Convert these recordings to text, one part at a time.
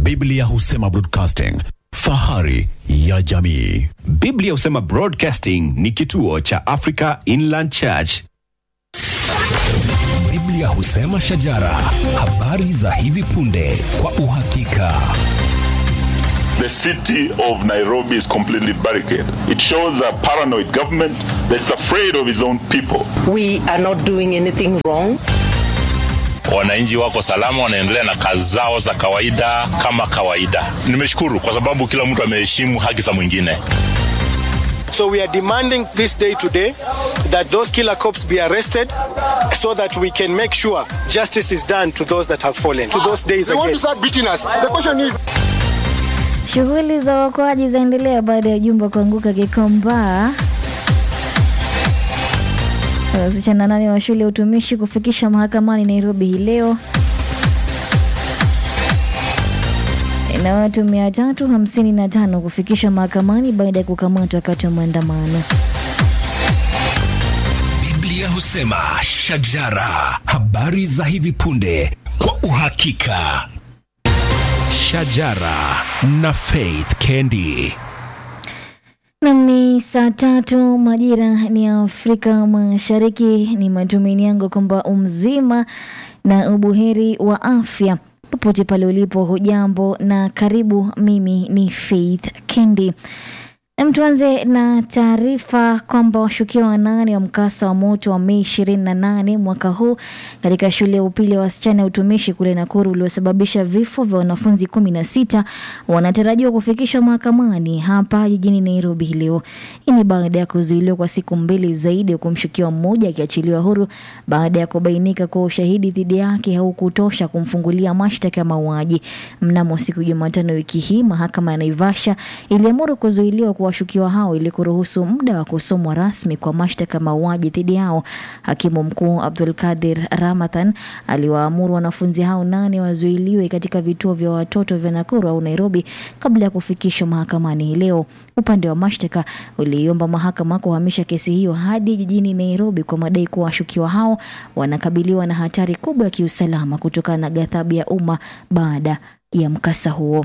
Biblia husema broadcasting, fahari ya jamii. Biblia husema Broadcasting ni kituo cha Africa Inland Church. Biblia husema shajara, habari za hivi punde kwa uhakika. The city of Nairobi is completely barricaded. It shows a paranoid government that's afraid of its own people. We are not doing anything wrong. wananchi wako salama, wanaendelea na kazi zao za kawaida kama kawaida. Nimeshukuru kwa sababu kila mtu ameheshimu haki za mwingine. So we are demanding this day today that those killer cops be arrested so that we can make sure justice is done to those that have fallen, to those days again. Shughuli za uokoaji zaendelea baada ya jumba kuanguka Gikomba. Wasichana nane wa shule ya utumishi kufikishwa mahakamani Nairobi hii leo, na watu mia tatu hamsini na tano kufikishwa mahakamani baada ya kukamatwa wakati wa maandamano. Biblia husema shajara, habari za hivi punde kwa uhakika. Shajara na Faith Kendi. Nam ni saa tatu majira ni Afrika Mashariki. Ni matumaini yangu kwamba umzima na ubuheri wa afya popote pale ulipo. Hujambo na karibu. Mimi ni Faith Kendi. Nam, tuanze na taarifa kwamba washukiwa wanane wa mkasa wa moto wa Mei ishirini na nane mwaka huu katika shule ya upili ya wasichana ya utumishi kule Nakuru uliosababisha vifo vya wanafunzi kumi na sita wanatarajiwa kufikishwa mahakamani hapa jijini Nairobi hii leo. Hii ni baada ya kuzuiliwa kwa siku mbili zaidi, huku mshukiwa mmoja akiachiliwa huru baada ya kubainika kuwa ushahidi dhidi yake haukutosha kumfungulia mashtaka ya mauaji. Mnamo siku Jumatano wiki hii, mahakama ya Naivasha iliamuru kuzuiliwa kwa washukiwa hao ili kuruhusu muda wa kusomwa rasmi kwa mashtaka ya mauaji dhidi yao. Hakimu mkuu Abdul Kadir Ramadhan aliwaamuru wanafunzi hao nane wazuiliwe katika vituo vya watoto vya Nakuru au Nairobi kabla ya kufikishwa mahakamani hii leo. Upande wa mashtaka uliiomba mahakama kuhamisha kesi hiyo hadi jijini Nairobi kwa madai kuwa washukiwa hao wanakabiliwa na hatari kubwa ya kiusalama kutokana na ghadhabu ya umma baada ya mkasa huo.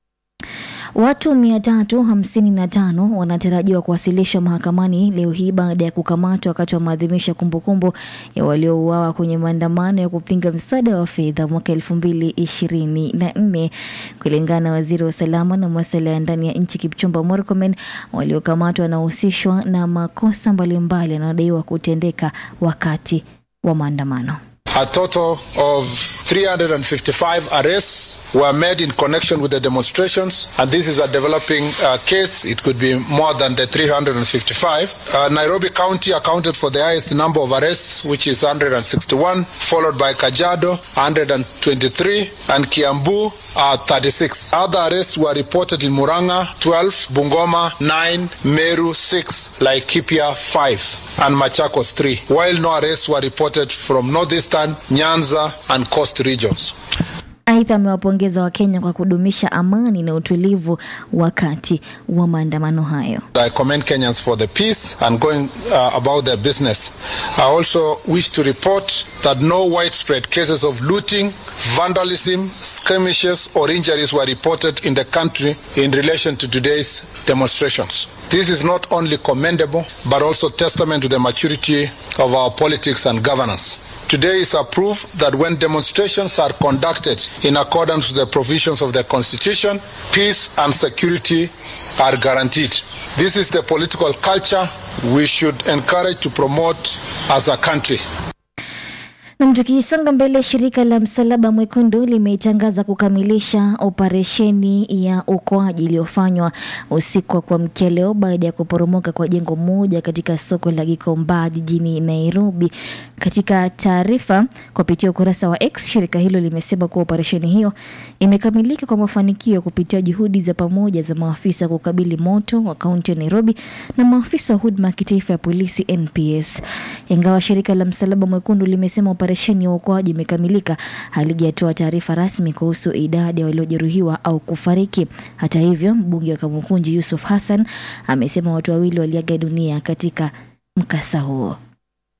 Watu mia tatu hamsini na tano wanatarajiwa kuwasilishwa mahakamani leo hii baada ya kukamatwa wakati wa maadhimisho ya kumbukumbu ya waliouawa kwenye maandamano ya kupinga msaada wa fedha mwaka elfu mbili ishirini na nne kulingana na waziri wa usalama na masuala ya ndani ya nchi Kipchumba Murkomen. Waliokamatwa wanahusishwa na makosa mbalimbali yanayodaiwa kutendeka wakati wa maandamano. A total of 355 arrests were made in connection with the demonstrations, and this is a developing uh, case. It could be more than the 355. Uh, Nairobi County accounted for the highest number of arrests, which is 161, followed by Kajiado, 123, and Kiambu, uh, 36. Other arrests were reported in Muranga, 12, Bungoma, 9, Meru, 6, Laikipia, 5, and Machakos, 3, while no arrests were reported from northeastern, Nyanza, and coast regions. Aidha, amewapongeza Wakenya kwa kudumisha amani na utulivu wakati wa maandamano hayo. I commend Kenyans for the peace and going uh, about their business. I also wish to report that no widespread cases of looting, vandalism, skirmishes, or injuries were reported in the country in relation to today's demonstrations. This is not only commendable, but also testament to the maturity of our politics and governance. Today is a proof that when demonstrations are conducted in accordance with the provisions of the Constitution, peace and security are guaranteed. This is the political culture we should encourage to promote as a country. Nam, tukisonga mbele, shirika la Msalaba Mwekundu limetangaza kukamilisha operesheni ya uokoaji iliyofanywa usiku wa kuamkia leo baada ya kuporomoka kwa jengo moja katika soko la Gikomba jijini Nairobi. Katika taarifa kupitia ukurasa wa X, shirika hilo limesema kuwa operesheni hiyo imekamilika kwa mafanikio kupitia juhudi za pamoja za maafisa kukabili moto wa kaunti ya Nairobi na maafisa wa huduma ya kitaifa ya polisi NPS. Ingawa shirika la Msalaba Mwekundu limesema operesheni ya uokoaji imekamilika, halijatoa taarifa rasmi kuhusu idadi ya waliojeruhiwa au kufariki. Hata hivyo, mbunge wa Kamukunji Yusuf Hassan amesema watu wawili waliaga dunia katika mkasa huo.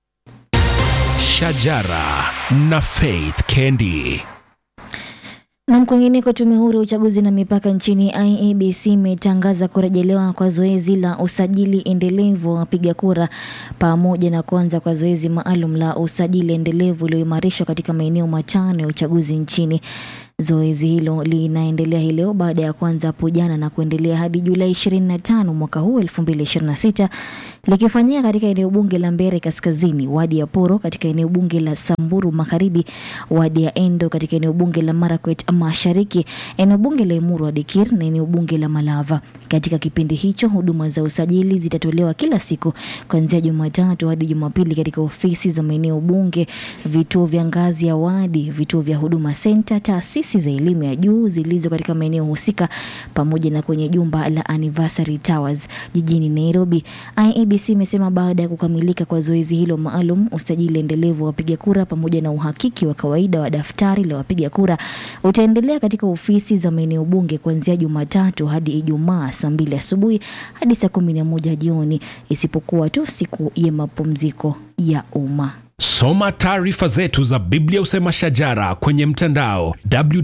Shajara na Faith Kendi. Na kwingineko, tume huru ya uchaguzi na mipaka nchini IEBC imetangaza kurejelewa kwa zoezi la usajili endelevu wa wapiga kura pamoja na kuanza kwa zoezi maalum la usajili endelevu ulioimarishwa katika maeneo matano ya uchaguzi nchini. Zoezi hilo linaendelea hii leo baada ya kuanza hapo jana na kuendelea hadi Julai 25 mwaka huu 2026 likifanyika katika eneo bunge la Mbere Kaskazini, wadi ya Poro katika eneo bunge la Samburu Magharibi, wadi ya Endo katika eneo bunge la Marakwet Mashariki, eneo bunge la Emuru wa Dikir na eneo bunge la Malava. Katika kipindi hicho, huduma za usajili zitatolewa kila siku kuanzia Jumatatu hadi Jumapili katika ofisi za maeneo bunge, vituo vya ngazi ya wadi, vituo vya huduma senta, taasisi za elimu ya juu zilizo katika maeneo husika, pamoja na kwenye jumba la Anniversary Towers jijini Nairobi. IEBC imesema baada ya kukamilika kwa zoezi hilo maalum, usajili endelevu wa wapiga kura pamoja na uhakiki wa kawaida wa daftari la wapiga kura utaendelea katika ofisi za maeneo bunge kuanzia Jumatatu hadi Ijumaa saa mbili asubuhi hadi saa kumi na moja jioni isipokuwa tu siku ya mapumziko ya umma. Soma taarifa zetu za Biblia Usema Shajara kwenye mtandao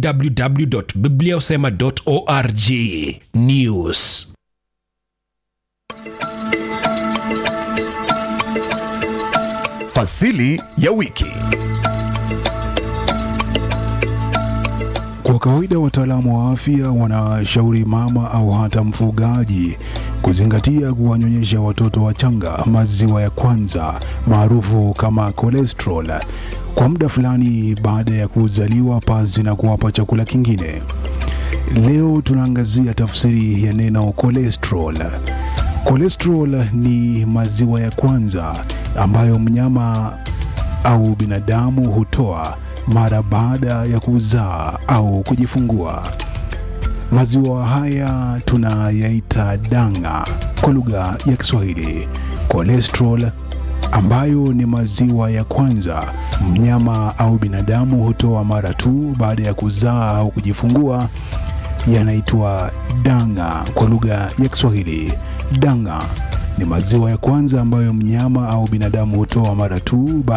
www.bibliausema.org. News Fasili ya wiki. Kwa kawaida wataalamu wa afya wanashauri mama au hata mfugaji kuzingatia kuwanyonyesha watoto wachanga maziwa ya kwanza maarufu kama cholesterol kwa muda fulani baada ya kuzaliwa pasi na kuwapa chakula kingine. Leo tunaangazia tafsiri ya neno cholesterol. Cholesterol ni maziwa ya kwanza ambayo mnyama au binadamu hutoa mara baada ya kuzaa au kujifungua. Maziwa haya tunayaita danga kwa lugha ya Kiswahili. Cholesterol ambayo ni maziwa ya kwanza mnyama au binadamu hutoa mara tu baada ya kuzaa au kujifungua yanaitwa danga kwa lugha ya Kiswahili. Danga ni maziwa ya kwanza ambayo mnyama au binadamu hutoa mara tu baada